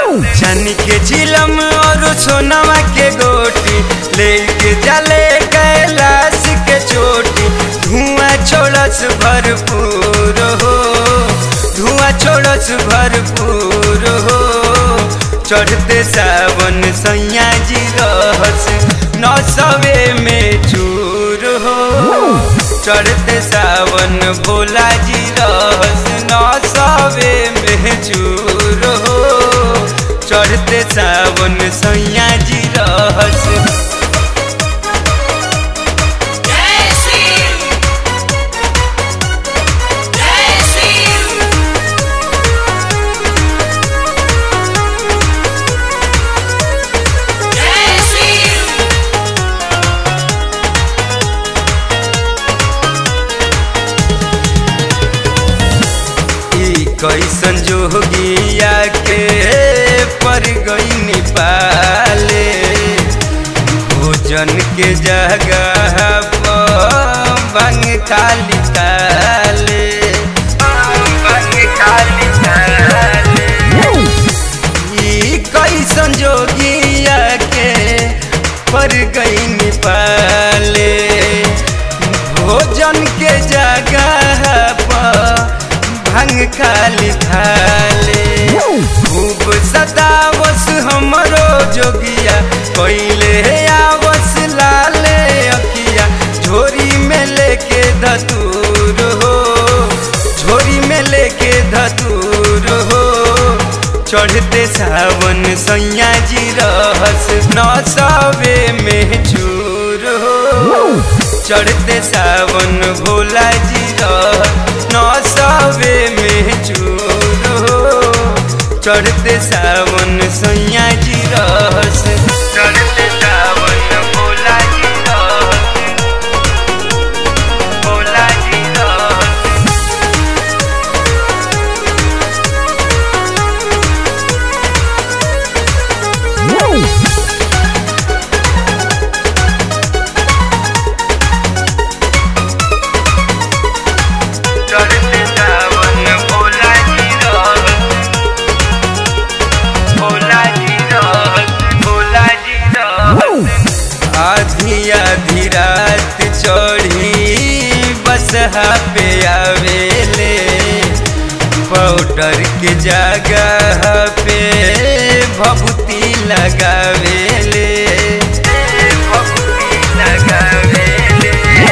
छनी के चिलम और सोनवा के गोटी लेके जले कैलाश के चोटी धुआं छोड़स भरपूर हो धुआं छोड़स भरपूर हो चढ़ते सावन सैया जी रहस नौसवे में चूर हो चढ़ते सावन भोला जी रहस नौसवे में चूर हो चढ़ते सावन सैया जी रहस जय शिव जय शिव जय शिव ई कैसन जोगिया के पर गई पाले भोजन के जगह पर भंग खाली ताले भंग खाली ताले ई कैसन जोगिया के पर गई पाले भोजन के जगह पर भंग खाली थाले खूब सतावस हमरो जोगिया कोइले आवस लाले अकिया झोरी में लेके धतूर हो झोरी में लेके धतूर हो चढ़ते सावन सैया जी रहस नौसवे में चूर हो चढ़ते सावन भोला जी रहस नौसवे में चूर हो चढ़ते सावन सैया जी रहस चढ़ते सावन भोला जी रहस भोला जी रहस चढ़ते सावन भोला जी रहस भोला जी रहस भोला जी रहस आधी आधी रात चढ़ी बसहा पे आवेले पाउडर के जगह पे भभूति लगावेले भभूति लगावेले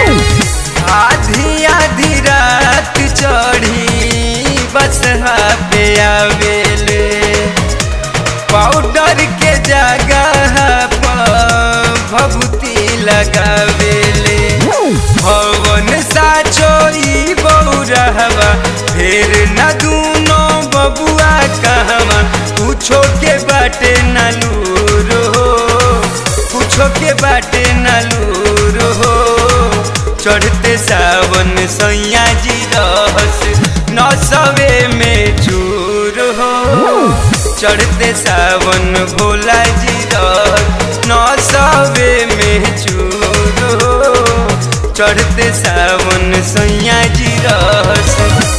आधी आधी रात चढ़ी बसहा पे आवेले पाउडर के जगह पर भभूति लगावेले भवन साचोई बौरहवा फिर न दूनो बबुआ कहवा पूछो के बाटे नलूर हो पूछो के बाटे नलूर हो चढ़ते सावन सैया जी रहस नौसवे में चूर हो चढ़ते सावन भोला जी रहस नौसवे में चूर हो चढ़ते सावन सैया जी रहस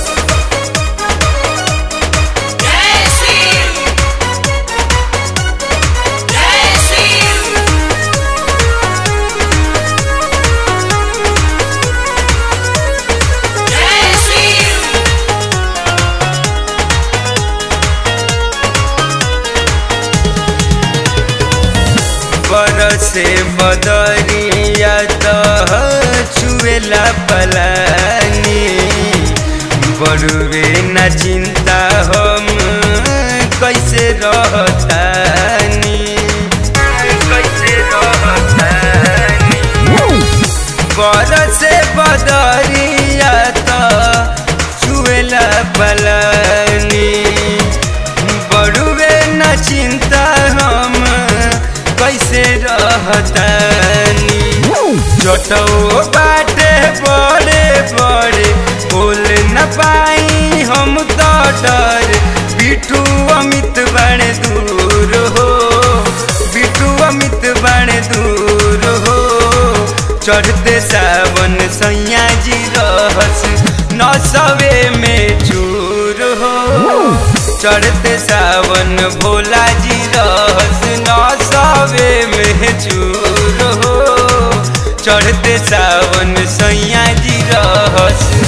जय शिव जय शिव जय शिव बरसे बदरिया तह छुएला पलानी बड़ुए न चिंता हम कैसे रहतानी कैसे रहतानी बरसे बदरिया तह छुएला पलानी बड़ुए न चिंता हम कैसे रहतानी जटो बाटे बड़े बड़े बोल न पाई हम तो डर बिटू अमित बड़े दूर हो बिटू अमित बड़े दूर हो चढ़ते सावन सैया जी रहस नौसवे में चूर हो चढ़ते सा सावन भोला जी रहस नौसवे में चूर हो चढ़ते सावन सैया जी रहस